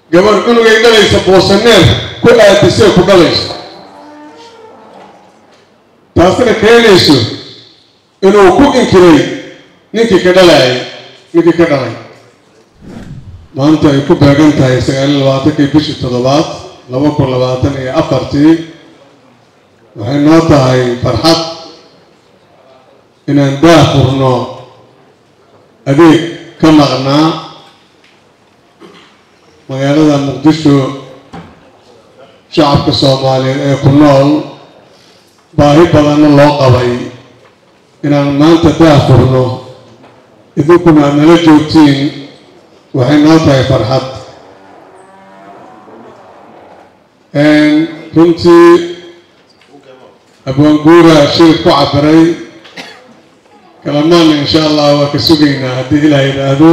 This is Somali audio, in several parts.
gabar cunugay dhalaysa boosaneer ku aadisee ku dhalayso taasina keenayso inuu ku inkiray ninkii ka dhalaayay ninkii ka dhalay maanta ay ku beegan tahay sagaaliyo labaatankii bishii toddobaad laba kun labaatan iyo afartii waxay noo tahay farxad inaan daah furno adeeg ka maqnaa magaalada muqdisho shacabka soomaaliyeed ee ku nool baahi badanna loo qabay inaan maanta daah furno idinkuna aad nala joogtiin waxay noo tahay farxad runtii abwaanguura shirib ku cabiray kalamaana insha allah waa ka sugaynaa haddii ilaah yidhaahdo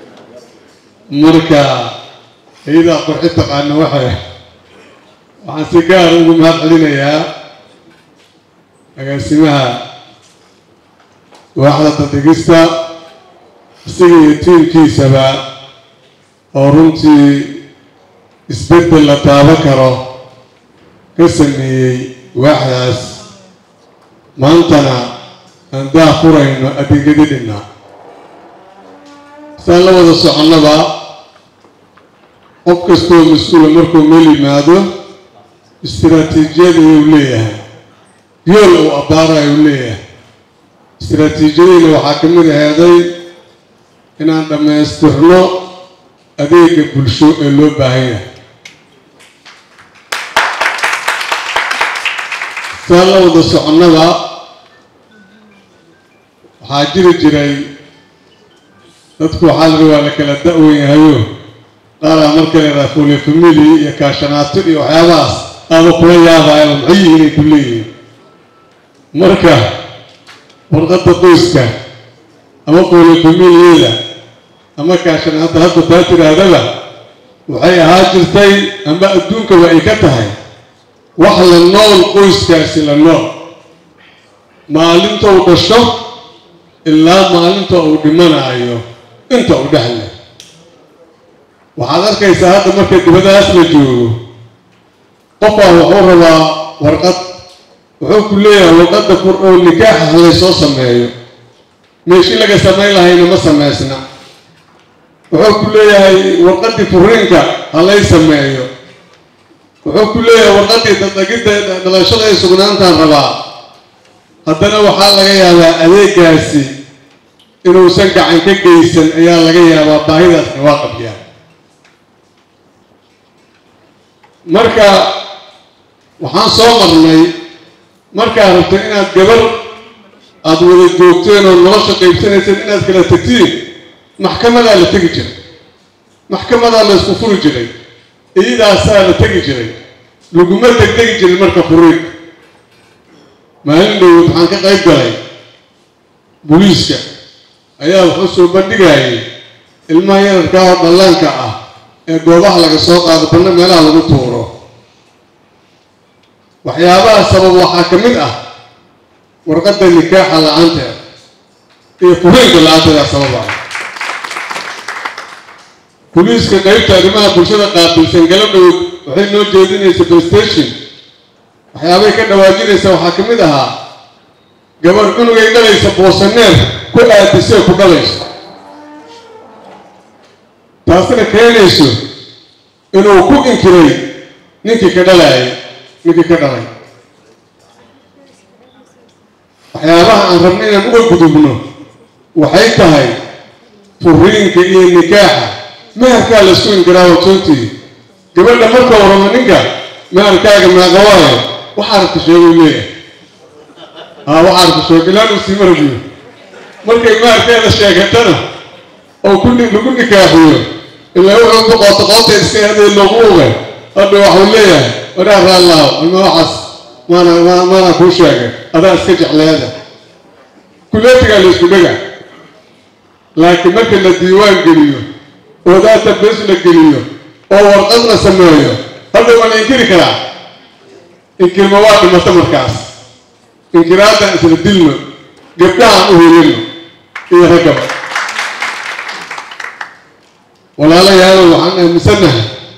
marka iyadaa qurxi taqaana waxay waxaan si gaar ugu mahad celinayaa agaasimaha waaxda dadegista isaga iyo tiimkiisaba oo runtii isbeddel la taabo karo ka sameeyey waaxdaas maantana aan daah furayno adeegyadii dhinnaa saan la wada soconnaba qof kastoo mas-uula markuu meel yimaado istiraatiijiyad ayuu leeyahay yool uu abbaara ayuu leeyahay istiraatiijiyadiina waxaa ka mid aheeday inaan dhammaystirno adeega bulsho ee loo baahan yahay saan la wada soconnaba waxaa jiri jiray dadku waxaa la waa la kala da-wen yahayo qaaraa marka leedaha fule famili iyo kaashanaato iyo waxyaabahaas aaba kula yaabaayaba maxay yihiin ay ku leeyihiin marka warqadda qoyska ama fule familiyada ama kaashanaata hadda taa tidhaahdaba waxay ahaa jirtay ama adduunkaba ay ka tahay wax la nool qoyskaasi la nool maalinta uu dhasho ilaa maalinta uu dhimanaayo inta uu dhexle waxaad arkaysaa hadda marka dibadaas la joogo qofaa wuxuu rabaa warqad wuxuu ku leeyahay warqadda fur oo nikaaxa halay soo sameeyo meeshii laga samayn lahayna ma samaysna wuxuu ku leeyahay warqaddii furiinka halay sameeyo wuxuu ku leeyahay warqaddii dadagidda dhalashada ay sugnaantaan rabaa haddana waxaa laga yaabaa adeegaasi inuusan gacan ka geysan ayaa laga yaabaa baahidaasna waa qabyaa marka waxaan soo marnay markaad rabto inaad gabar aada wada joogteen oo nolosha qaybsanayseen inaad kala tegtiin maxkamadaa la tegi jiray maxkamadaa la isku furi jiray iyadaasaa la tegi jiray laguma degdegi jirin marka furiid maalin dhowod waxaan ka qayb galay booliiska ayaa wuxuu soo bandhigayay ilmaha yararkaa oo dhallaanka ah ee goobaha laga soo qaado banna meelaha lagu tuuro waxyaabaha sabab waxaa ka mid ah warqadda nikaaxa la-aanteeda iyo furiinka la-aanteeda sababa boliiska qaybta arrimaha bulshada qaabilsan galadhowd waxay noo jeedinaysa playstation waxyaabay ka dhawaajinaysa waxaa ka mid ahaa gabar cunugay dhalaysa boosaneer ku aadisee ku dhalayso taasina keenayso inuu ku inkiray ninkii ka dhalaayay ninkii ka dhalay waxyaabaha aan rabna inaan uga gudubno waxay tahay furiinka iyo nikaaxa meherkaa la isku inkiraa watoontii gabadha marka waramo ninka meherkaaga meeqawaayo waxaa rabta sheeguu leeyahay haa waxaa rabta sheeg ilaan uu sii marabiyo markay meherkeeda sheegatana oo ku lagu nikaaxiyo ilaa wuxuu boqoota qoota iska haday loogu ogay hadha waxuu leeyahay waraa raallaaw ama waxaas maana maanaa kuu sheegay adaa iska jecleeda kuleetigaa la isku dhega laakiin marka la diiwaan geliyo oo daata bes la geliyo oo warqad la sameeyo hadda waa la inkiri karaa inkirma waa dhimata markaas inkiraadaan isla dilno gabdhahaan u helino iyo raggaba walaalayaalo waxaan aaminsanahay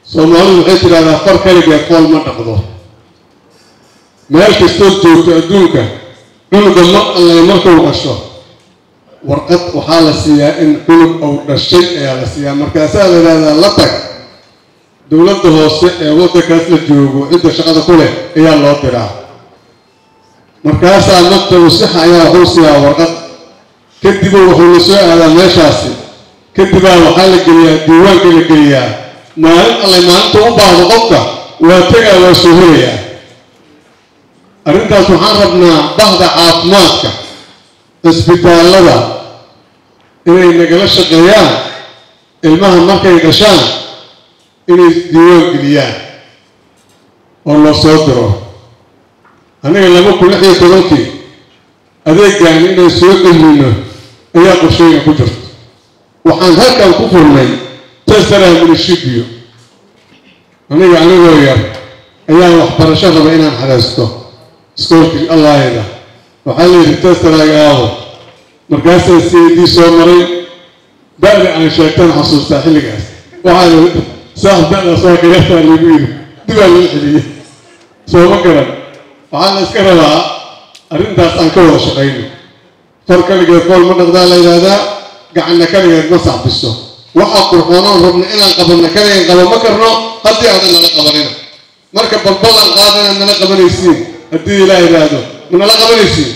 soomaalidu waxay tidhahdaa far kaligeed qool ma dhaqdo meel kastood joogto adduunka cunuga mar allay markuu dhasho warqad waxaa la siiyaa in cunug uu dhashay ayaa la siiyaa markaasaa la yidhahdaa la tag dowladda hoose ee waddankaas la joogo cidda shaqada ku leh ayaa loo diraa markaasaa maktabu sixa ayaa wuxuu siiyaa warqad kadibuu wuxuu la soo aadaa meeshaasi kadibaa waxaa la geliyaa diiwaanka la geliyaa maalin allay maalinta u baahdo qofka waa tegaa waa soo helayaa arrintaas waxaan rabnaa bahda caafimaadka cisbitaallada inay nagala shaqeeyaan ilmaha markay dhashaan inay diiwaan geliyaan oo loo soo diro aniga laba kun lix iyo tobankii adeegaani inaan soo celino ayaa qorsheyga ku jirto waxaan halkan ku furnay tesara minishibiyo aniga anigoo yar ayaan waxbarasho raba inaan xadaysto iskoolkii allaayada waxaa la yidhi tesaraaga aabo markaasaa c d soo maray da-da aan sheegtan xasuustaa xilligaas waxaa la saas da-daas waa kayartaa lagu yidhi dibaa lagu celiyey sooma garan waxaa la iska rabaa arrintaas aan ka wada shaqayno far kaligeed qool ma dhaqdaa la yidhaahdaa gacanna kaligeed ma sacbiso waxaa qurxoonoon rabna inaan qabanna kaligeed qaba ma karno haddii aadan nala qabanina marka balbalan qaada inaad nala qabanaysiin haddii ilaa yidhaahdo ma nala qabanaysiin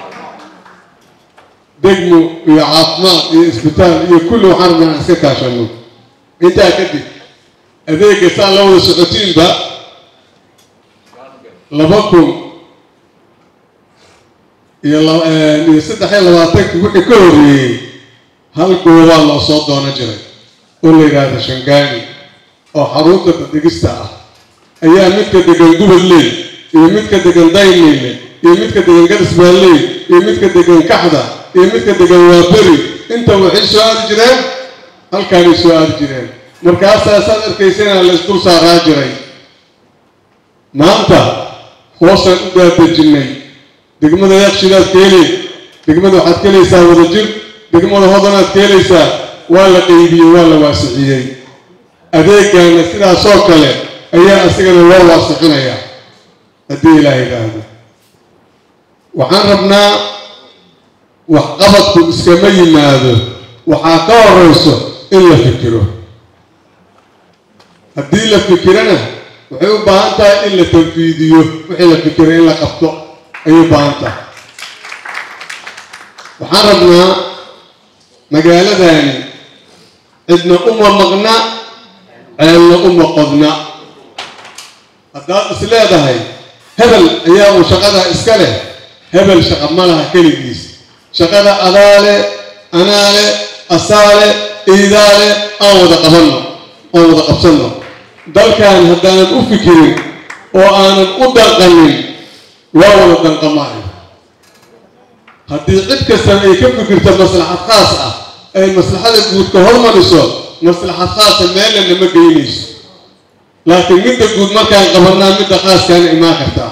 degmo iyo caafimaad iyo isbitaal iyo kulli waxaan rabnaa inaan iska kaashano intaa kadib adeega saa la wada socotiinba laba kun iyo iyo saddex iyo labaatankii wixii ka horreeyey hal goobaa loo soo doono jiray oo la yidhaahdo shangaani oo xarunta dadegista ah ayaa midka degan gubadley iyo midka degan dayneyle iyo midka degan garisbaalley iyo midka degan kaxda iyo midka degan waaberi inta waxay soo aadi jireen halkaanay soo aadi jireen markaasaa saad arkaysana la isdul saaraa jiray maanta hoosaan u daadejinay degmada yakshidaad ka heli degmada waxaad ka helaysaa wadajir degmada hodanaad ka helaysaa waa la qeybiyey waa la waasixiyey adeegaana sidaasoo kale ayaa isagana loo waasixinayaa haddii ilaah yidhaahdo waxaan rabnaa waxqabadku iskama yimaado waxaa ka horeyso in la fikiro haddii la fikirana waxay u baahan tahay in la tanfiidiyo wixii la fikiro in la qabto ayay u baahan tahay waxaan rabnaa magaaladani cidna uma maqna ceelna uma qodna haddaad is leedahay hebel ayaa uu shaqadaa iska leh hebel shaqa ma laha keligiis shaqada adaale anaale asaale iidaale aan wada qabanno aan wada qabsanno dalkan haddaanan u fikirin oo aanan u danqanin waa wada danqamaayo haddii cid kastana ay ka fikirto maslaxad khaas ah ay maslaxada guud ka hormariso maslaxad khaasa meelna ma geynayso laakiin midda guud markaan qabanaa midda khaaskaana imaan kartaa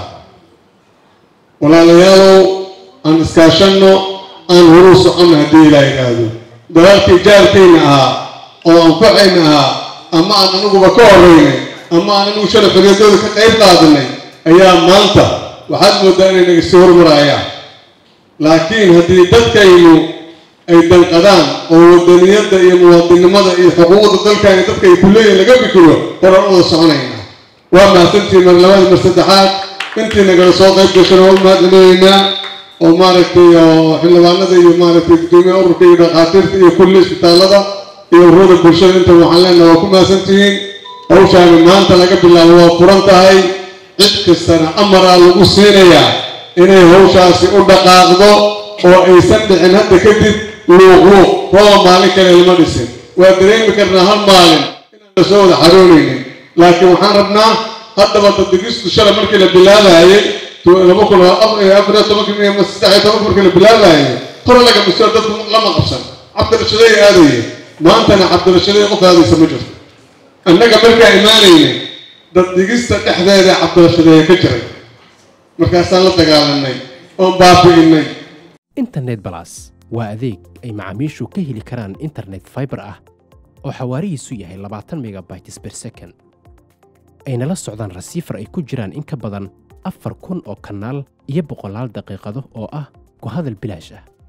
walaalayaalow aan iskaashanno aan horuu soconno haddii ilaa yidhaahdo dalaalkii jaarkayna ahaa oo anfacayna ahaa ama aan aniguba ka horeynay ama aan anigu shalay xoriyadooda ka qayb qaadanay ayaa maanta waxaad moodaa inay naga sii hormaraayaan laakiin haddii dadkaynu ay danqadaan oo wadaniyadda iyo muwaadinnimada iyo xuquuqda dalkani dadka ay kuleeyihin laga fikiro horaan wada soconaynaa waa mahadsantii mar labaad mar saddexaad intii nagala soo qayb gashana waa u mahadcelinaynaa oo maaragtay xildhibaanada iyo maaragtay gudoomiyaha ururka iyo dhakhaatiirta iyo kulli isbitaallada iyo ururada bulshada inta waxaan leenaha waa ku mahadsantihiin hawshaani maanta laga bilaabo waa furan tahay cid kastana amaraa lagu siinayaa inay hawshaasi u dhaqaaqdo oo aysan dhicin hadda kadib luuqluuq rooba maalin kale lama dhisin waa dareemi karnaa hal maalin inaan la soo wada xaroonaynin laakiin waxaan rabnaa haddaba dadegistu shalay markii la bilaabayay laba kun afar iyo tobankii ama saddex iyo tobanki markii la bilaabayay hore laga miso dadku lama qabsan cabdirashaday aadaya maantana cabdirashaday qof aadaysa ma jirto annaga markaa imaanayna daddegista dhexdeeda cabdirashadeeya ka jiray markaasaan la dagaalanay oon baabi'inay internet balas waa adeeg ay macaamiishu ka heli karaan internet fiber ah oo xawaarihiisu yahay labaatan megabytes per second ayna la socdaan rasiifar ay ku jiraan in ka badan afar kun oo kanaal iyo boqolaal daqiiqado oo ah ku hadal bilaash ah